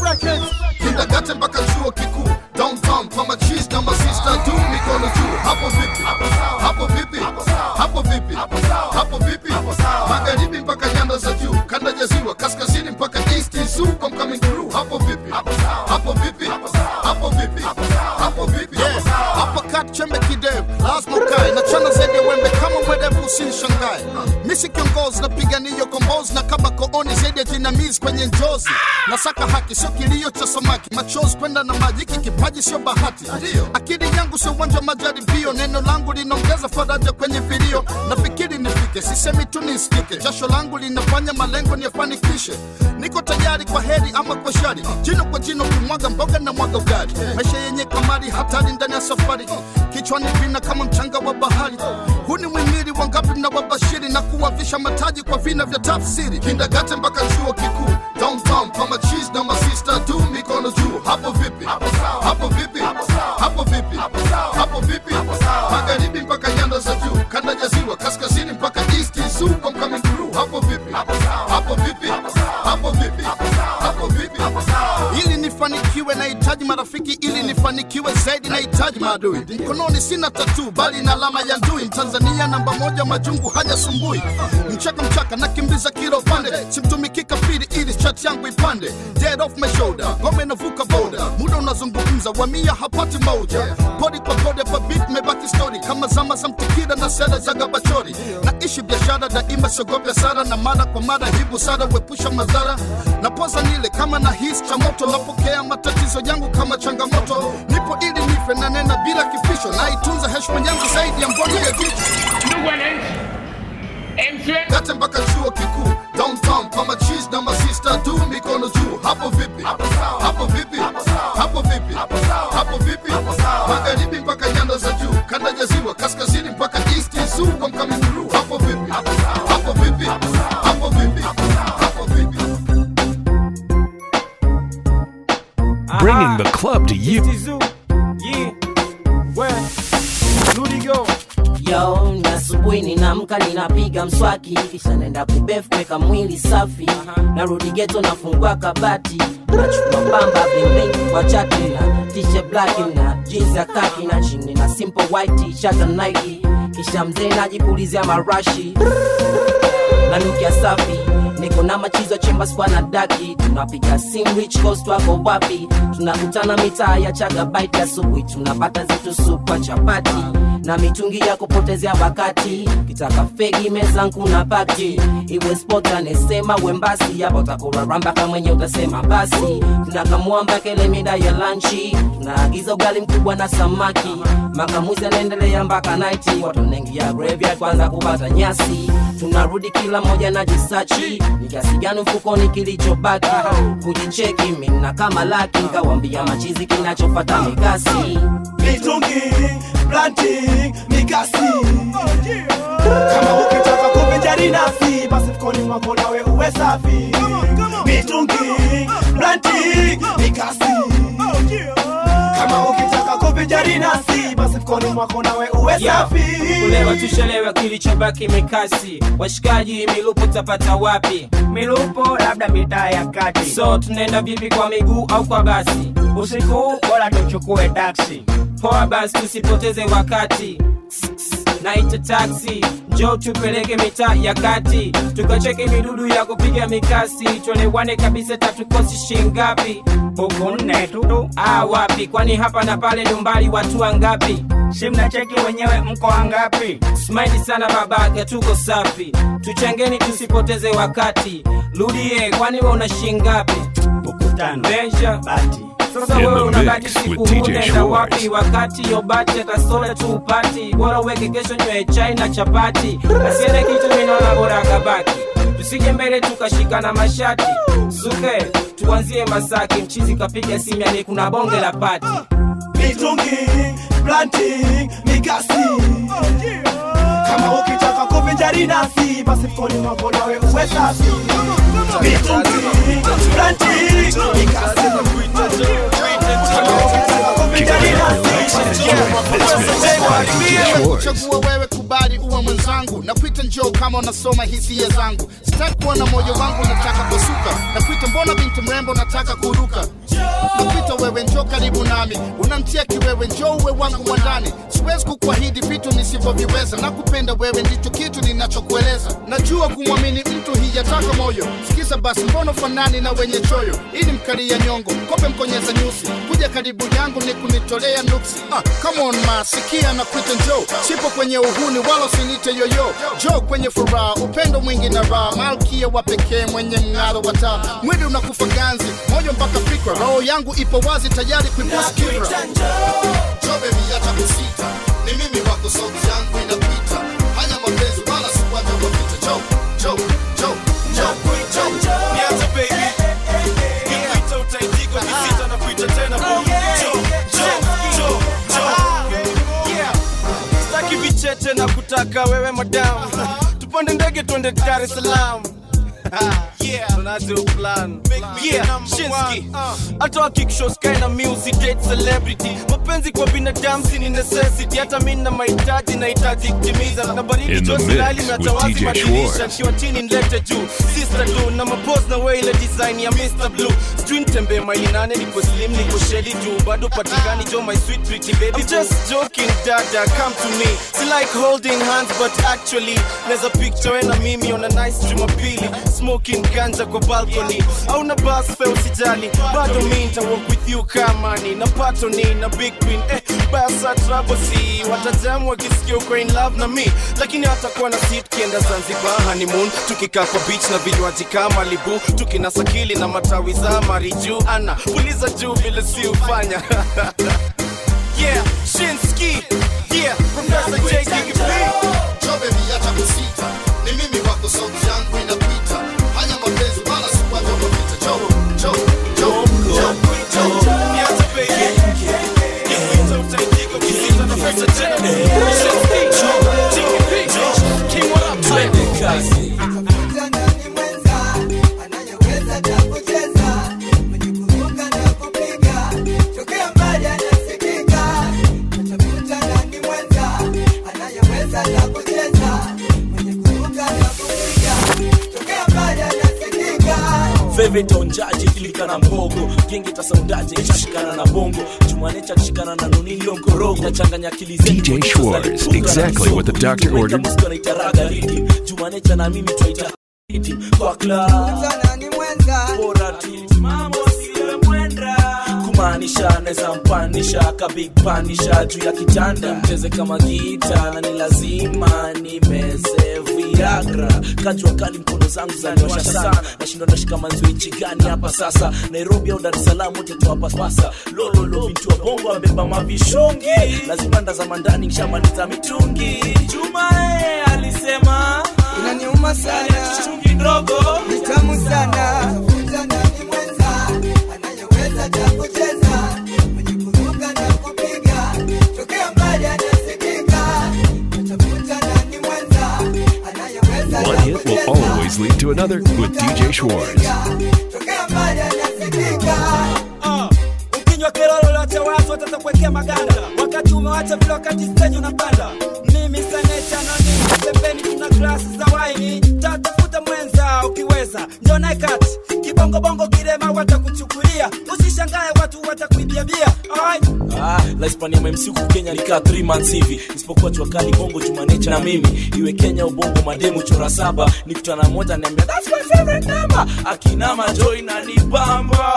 kindagate mpaka chuo kikuu downtown kwa machis na masista tu mikono juu hapo vipi hapo vipi hapo vipi hapo vipi magharibi mpaka nyanda za juu kanda ya ziwa kaskazini mpaka east is zoo I'm coming through hapo vipi hapo vipi hapo vipi hapo vipi hapo kat chembe kidevu lazima ukae na chana zaidi ya wembe kama mwerevu usinishangae misi kiongozi napigania kombozi na kama kooni zaidi ya jinamizi kwenye njozi nasaka haki sio kilio cha samaki machozi kwenda na maji hiki kipaji sio bahati akili yangu sio uwanja wa majaribio neno langu linaongeza faraja kwenye vilio nafikiri nifike sisemi tu nisikike jasho langu linafanya malengo niyafanikishe niko tayari kwa heri ama kwa shari jino kwa jino kimwaga mboga na mwaga ugali maisha yenye kamari hatari ndani ya safari kichwani vina kama mchanga wa bahari huu ni mwimiri wangapi mnawabashiri na kuwavisha mataji kwa vina vya tafsiri kindagate mpaka chuo kikuu downtown kwa machis na masista tu mikono juu hapo vipi hapo vipi hapo vipi hapo vipi magharibi mpaka nyanda za juu kanda ya ziwa kaskazini mpaka east is zoo I'm coming through hapo vipi hapo vipi hapo vipi hapo vipi ili nifanikiwe nahitaji marafiki ili nifanikiwe zaidi nahitaji maadui mkononi sina tatu bali na alama ya ndui mtanzania namba moja majungu hajasumbui mchaka mchaka nakimbiza kilo pande simtumiki kafiri ili chat yangu ipande dead off my shoulder ngome navuka boda muda unazungumza wamia hapati moja podi kwa podi hapa beat mebaki story kama zama za mtikira na sera za gabachori naishi biashara daima siogope sara na mara kwa mara hii busara wepusha madhara napoza nile kama na hisi cha moto napokea matatizo yangu kama changamoto nipo ili nife na nena bila kipisho naitunza heshima yangu zaidi ya mboni ya jicho kate mpaka chuo kikuu downtown kwa machis na masista tu mikono juu hapo vipi hapo vipi hapo vipi hapo vipi magharibi mpaka nyanda za juu kanda ya ziwa kaskazini mpaka east is zoo I'm coming through hapo vipi hapo vipi hapo vipi hapo vipi Bringing the club to you. asubuhi ninaamka ninapiga mswaki kisha naenda kubef kuweka mwili safi narudi geto nafungua kabati nachukua pamba bling kwa chati na t-shirt black na jeans ya kaki na chini na simple white t-shirt na Nike kisha mzee najipulizia marashi nanukia safi niko na machizo chemba spa na daki tunapiga sim rich coast wako wapi tunakutana mitaa ya chagabaiti asubuhi tunapata zitu supa chapati na mitungi ya kupotezea wakati kitaka fegi mezangu na paki iwe spot anesema wembasi yapo takuraramba kama mwenye utasema basi tunakamua mpaka ile mida ya lanchi tunaagiza ugali mkubwa na samaki makamuzi anaendelea mpaka naiti watu wanaingia graveyard kwanza kupata nyasi tunarudi kila moja na jisachi ni kiasi gani mfukoni kilichobaki kujicheki mina kama laki nkawambia machizi kinachofata mikasi mitungi planting mikasi kama ukitaka kuvinjari nafsi basi mkoni mwako nawe uwe safi mitungi planting mikasi kama ukitaka kuvinjari nafsi basi mkoni mwako nawe uwe safi kulewa tushelewa kilichobaki mikasi washikaji milupo tapata wapi milupo labda mitaa ya kati so tunaenda vipi kwa miguu au kwa basi usiku bora tuchukue taksi poa basi tusipoteze wakati naita taxi njo tupeleke mitaa ya kati tukacheke midudu ya kupiga mikasi tuelewane kabisa tatukosi shingapi huku nne tu ah, wapi kwani hapa na pale ni umbali watu wangapi si mnacheki wenyewe mko wangapi smaili sana babake tuko safi tuchangeni tusipoteze wakati rudie kwani we una shingapi ukutano benja bati sasa In wewe the unabaki mix siku with DJ unaenda Schwartz. wapi wakati yo bati atasoda tu upati bora uweke kesho nywe chai na chapati asiene kitu minaona bora akabaki tusije mbele tukashikana mashati suke tuanzie masaki mchizi kapiga simu yani kuna bonge la pati mitungi planting mikasi kama ukitaka kuvinjari nafsi basi mkoni mwako nawe uwe safi mitungi planting mikasi kama ukitaka kuvinjari chagua wewe kubali uwe mwenzangu nakuita njoo kama unasoma hisia zangu sitaki kuona moyo wangu nataka kusuka nakuita mbona binti mrembo nataka kuruka nakuita wewe njoo karibu nami unamtia kiwewe njoo uwe wangu mwandani siwezi kukuahidi vitu nisivyoviweza nakupenda wewe ndicho kitu ninachokueleza najua kumwamini mtu hijataka moyo sikiza basi mbona fanani na wenye choyo ili mkalia nyongo kope mkonyeza nyusi kuja karibu yangu ni kunitolea nuksi ah, come on ma sikia na kuita njoo sipo kwenye uhuni wala usinite yoyo jo kwenye furaha upendo mwingi na raha malkia wa pekee mwenye mng'aro wa taa mwili unakufa ganzi moyo mpaka fikra roho yangu ipo wazi tayari kuibuskira jo bebi hata kusita ni mimi wako sauti yangu inapita hanya mapenzi wala sikuacha wapita jo jo jo jo jo Niache baby Nikuita utaitika Nisita na kuita tena boo Jo, jo, jo, jo Yeah Sitaki vicheche na kutaka wewe madam Tupande ndege twende Dar es Salaam Yeah, tunado plan Yeah, Shinski Hata wakikshos kaina music date celebrity Mapenzi kwa binadamu si ni necessity Hata mimi na mahitaji nahitaji kutimiza Na baridi In the josi mix lali with matawazi DJ madirisha Schwartz. Nikiwa chini nilete juu Sister do na mapose na wewe ile design ya Mr. Blue Sijui nitembee maili nane niko slim niko sheli juu Bado patikani jo my sweet pretty baby I'm just joking dada come to me Si like holding hands but actually Neza picture we na mimi on a nice Jumapili Smoking ganja kwa balcony Au na bus fare usijali Bado mi nita walk with you kama ni Na patoni na big queen eh Basa trouble si Watajamu wakisikia uko in love na mi Lakini hatakuwa na seat kienda Zanzibar honeymoon Tukikaa kwa beach na vinywaji kama libu Tukinasa kili na matawi za mariju Ana puliza juu vile si ufanya Yeah, Shinski Yeah, Professor J. Gigi jo bebi hata kusita ni mimi wako sauti yangu inapita hanya mapenzi wala sikuacha wapita jo jo jo jo jo Niache baby Nikuita utaitika Ukisita na pesa tena Shinski J. Gigi King what up twende kazi Anayeweza na kucheza veta onjaje ilikana mbogo genge tasaundaje ishashikana na bongo jumanecha kishikana na nonilio nkorogo nachanganya akili zetu DJ Schwartz, exactly what the doctor ordered. naitaraga rhythm jumanecha na mimi twaita rhythm kwa club bora tu mambo siwe mwenda kumaanisha naweza mpanisha kabigpanisha juu ya kitanda mcheze kama gita na ni lazima nimeze viagra kajua kali mkono zangu zaniosha sana nashindwa nashika manzio nchi gani hapa sasa nairobi au dar es salaam wote tuwapapasa lololo bintu wa bongo ambeba mavishungi lazima ndazama ndani nshamaliza mitungi jumae alisema inaniuma sana chungi ndogo ni tamu sana Vijana ni mwenza anayeweza cha kucheza mwenye kuruka na kupiga tokea mbali anasikika tafuta nani mwenza anayeweza One hit will always lead to another with DJ Schwartz. tokea mbali anasikika Ah, ukinywa kero lolote watu watatakuwekea maganda wakati umewacha vile wakati stage unapanda mimi senecha nani pembeni tuna glasi za waini tatafuta mwenza ukiweza njo naye kati kibongobongo kirema watakuchukulia usishangae watu watakuibia bia Ai. Ah, la Hispania MC huku Kenya nikaa 3 months hivi isipokuwa jua kali bongo jumanecha na mimi iwe Kenya ubongo mademu chora saba nikutana moja niambia that's my favorite number akinama joy na nibamba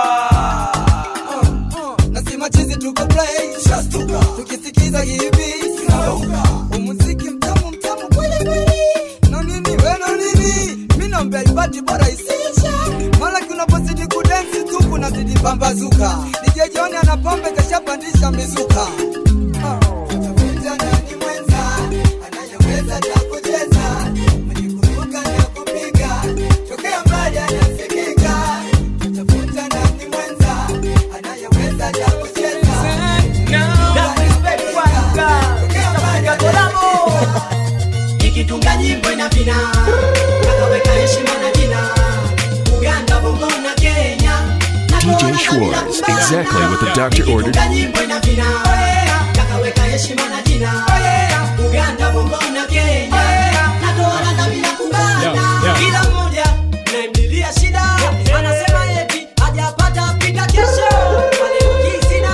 nasema chizi tuko play shastuka tukisikiza hivi tunauka umuziki mtamu mtamu kweli kweli na nini we na nini mi naombea ibadi bora isiisha mara kunapozidi kudensi tu kunazidi pambazuka DJ John ana pombe kashapandisha mizuka Ah, tutafuta nani mwenza anayeweza cha kucheza mwenye kuruka na kupiga tokea mbali anasikika tutafuta nani mwenza anayeweza cha kucheza ikitunga nyimbo ina vina akaweka heshima na jina uganda bongo na kenya DJ Schwartz, exactly what the doctor ordered. ikitunga nyimbo ina vina akaweka heshima na jina uganda bongo na kenya natoana na bila kumbana kila mmoja naimlilia shida anasema eti hajapata pika kesho walekisina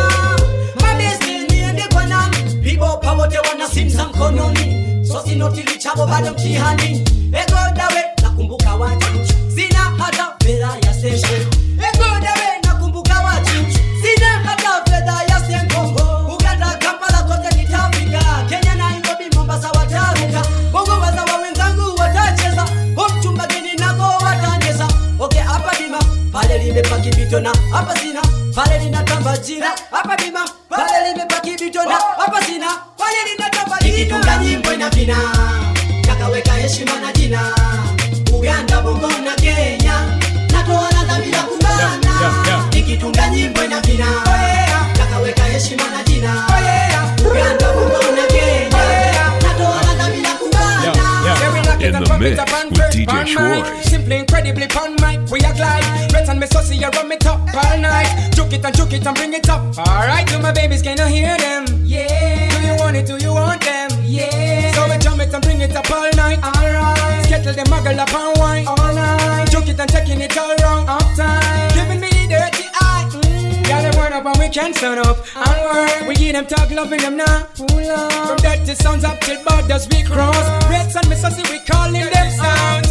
mabesi niende kwa nani vibopa wote wana simu za mkononi sosinotilichavo bado mtihani egodawe nakumbuka watu sina hata fedha ya station egodawe nakumbuka watu sina hata fedha ya senkongo uganda kampala kote nitafika kenya nairobi mombasa wataruka bongo wazawa wenzangu watacheza omchumba geni nako watacheza oke hapa bima pale limepaki vito na hapa sina pale linatamba jina hapa bima pale limepaki vito na hapa sina pale linatamba jina ikitunga nyimbo ina vina kakaweka heshima na jina uganda bongo na kenya natoa ladha bila kubana ikitunga nyimbo ina vina kakaweka heshima na jina uganda bongo na kenya natoa ladha bila kubana In the mix with DJ Schwartz. Simply incredibly pon mic, we a glide. Red and me saucy, you run me top all night. Juke it and juke it and bring it up. Alright, do my babies, can you hear them? Yeah. Do you want it? Do you want them? Yeah. So we jump it and bring it up all night. Alright. Skettle them muggle up and wine. All night. Juke it and taking it all wrong. Uptime. Giving me the dirty eye. Mm. Girl, them word up and we can't stand up. And work. We give them talk, loving them now. Pull up. From dirty sounds up till borders we cross. Reds and me saucy, we calling them sounds.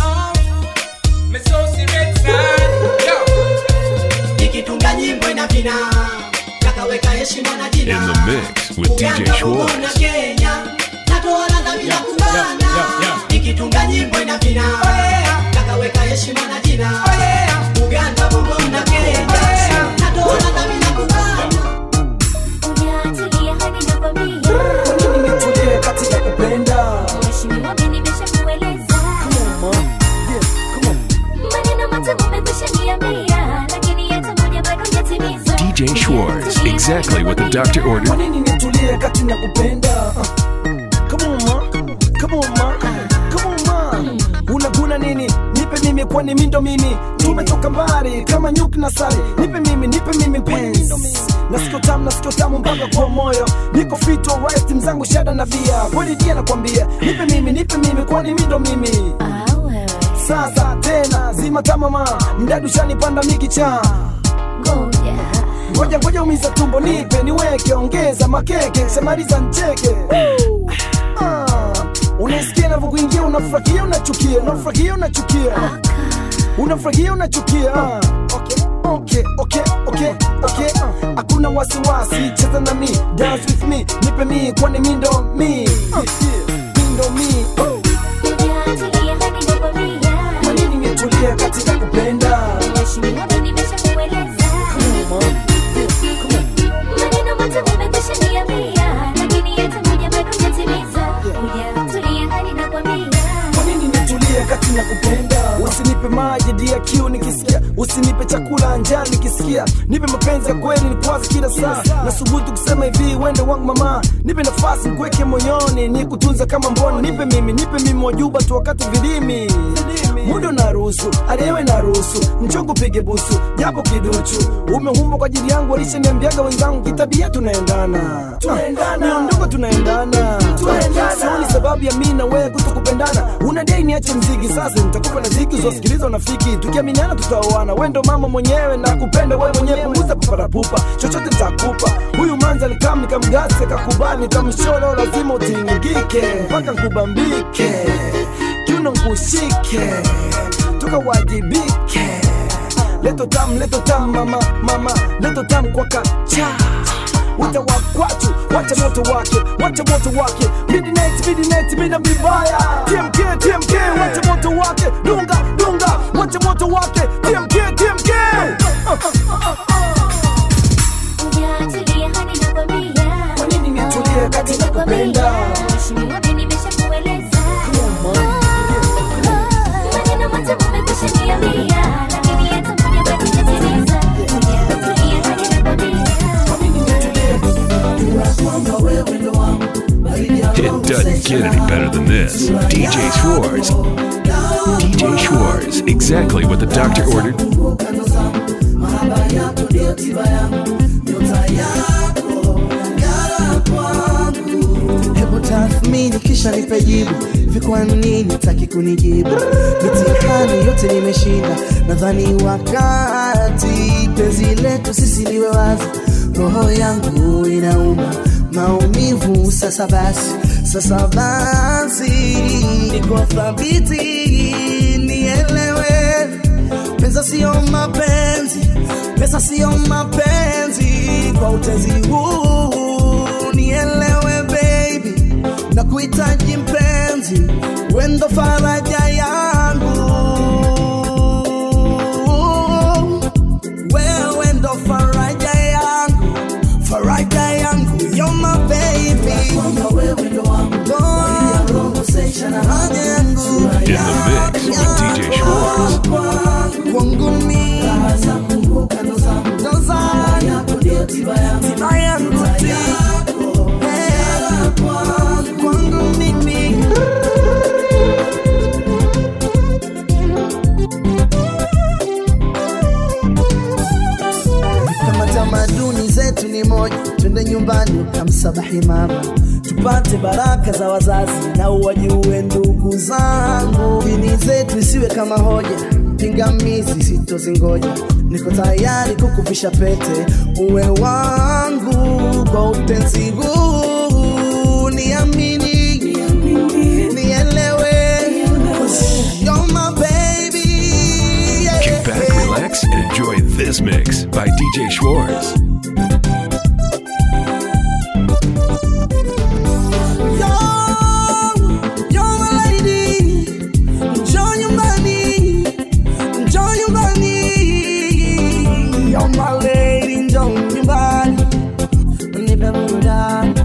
Me saucy red sound. Yo. ikitunga nyimbo ina vina kakaweka heshima na jina In the mix with DJ Uganda, Bongo na Schwartz. Kenya natoa ladha bila kubana ikitunga nyimbo ina vina kakaweka heshima na jina Uganda bongo na Kenya natoa ladha bila kubana nimetulia katika kupenda DJ Schwartz, exactly what the doctor Kwa ordered. nini nitulie kati na kupenda Come on ma, come on ma, come on ma Unaguna nini? Nipe mimi kwani mindo mimi Tumetoka mbali kama nyuki na sari Nipe mimi, nipe mimi kwani mindo mimi Nasikio tamu, nasikio tamu mpaka kwa moyo Niko fit alright, timu zangu shada na bia Kweli dia nakwambia Nipe mimi, nipe mimi kwani mindo mimi sasa tena zima tamama mdadu shanipanda mikicha ngoja ngoja umiza tumbo nipe niweke ongeza makeke semaliza ncheke Ah, unasikia navyokuingia unafurahia unachukia unafurahia unachukia unafurahia unachukia Ah, okay, okay, okay, okay, okay. Ah, hakuna wasiwasi cheza na mi dance with me nipe mi kwani mi ndo mi Ah, mi ndo mi Oh. Kwa nini nitulia katika kupenda Kwa nini nitulie kati na kupenda usinipe maji dia kiu nikisikia usinipe chakula njaa nikisikia nipe mapenzi ya kweli nikuwaze kila saa nasubutu kusema hivi wende wangu mama nipe nafasi nikuweke moyoni nikutunza kama mboni nipe mimi nipe mimi wajuba tu wakati vilimi muda unaruhusu aliyewe naruhusu nchogo pige busu japo kiduchu umehumba kwa ajili yangu walishaniambiaga wenzangu kitabia tunaendana miondoko tunaendana sioni sababu ya mi na wewe kutokupendana unadai niache mziki sasa nitakupa na ziki uzosikiliza unafiki tukiaminiana tutaoana we ndo mama mwenyewe na kupenda we mwenyewe punguza paparapupa chochote nitakupa huyu manza nikam nikamgase kakubali nikamsholo lazima utingike mpaka nkubambike kiuno nkushike tukawajibike leto tam leto tam mama mama leto tam kwa kacha Wata wakwatu, wacha moto wake, wacha moto wake Midnight, midnight, mida vibaya TMK, TMK, wacha moto wake Dunga, dunga, wacha moto wake TMK, TMK Kwa nini nitulie katika kupenda It doesn't get any better than this. DJ Schwartz. DJ Schwartz, exactly what the doctor ordered. hebu tathmini kisha nipe jibu hivi kwa nini taki kunijibu mitihani yote nimeshinda nadhani wakati penzi letu sisi liwe wazi roho yangu inauma maumivu sasa basi sasa basi niko thabiti nielewe pesa sio mapenzi pesa sio mapenzi kwa utezi huu nielewe baby na kuhitaji mpenzi wendo faraja yangu wewe ndo faraja yangu faraja yangu you're my baby wewe ndo wangu haja yangu In the mix with DJ Schwartz. kwangu mimi ndo zangu tiba yangu ti Eh, kwangu mimi kama tamaduni zetu ni moja twende nyumbani ukamsabahi mama tupate baraka za wazazi na uwajue ndugu zangu dini zetu isiwe kama hoja pingamizi sitozingoja niko tayari kukuvisha pete uwe wangu kwa utenzi huu niamini nielewe You're my baby yeah. Kick back, relax, and enjoy this mix by DJ Schwartz. You're my lady, njoo nyumbani, njoo nyumbani. You're my lady, njoo nyumbani, nipe burudani,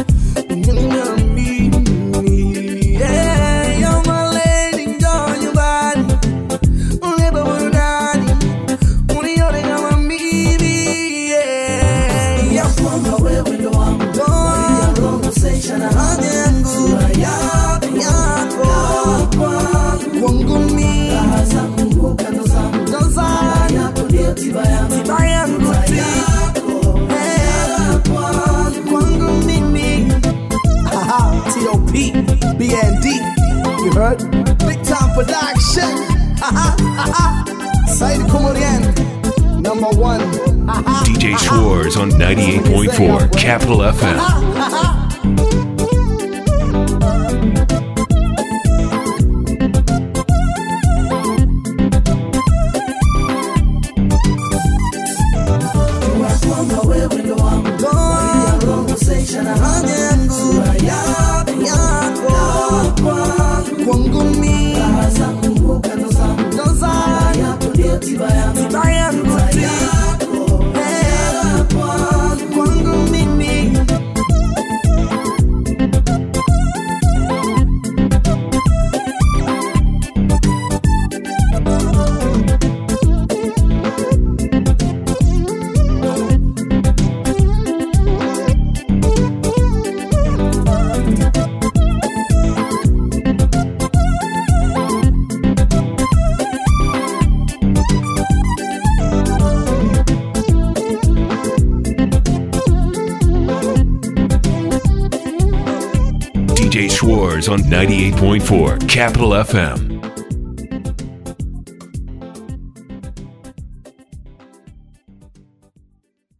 nipe mimi. Yeah, you're my lady, njoo nyumbani, nipe burudani, unione kama mimi. Yeah, ya kwamba wewe ndo wangu, ndo wangu, haja yangu, yako, yako, kwangu mimi, ndo zangu, tiba yangu, ti, eh, kwangu mimi. Haha, T.O.P. BND, you heard? Big time production. Said Komorian, number one. DJ Schwartz on 98.4 Capital FM. kwamba wewe ndo wangu conversation na haja yangu sura yako yako kwangu mimi raha zangu mbuka ndo zangu ndo zangu yako ndio tiba yangu tiba yangu yako kwangu mimi DJ Schwartz on 98.4 Capital FM.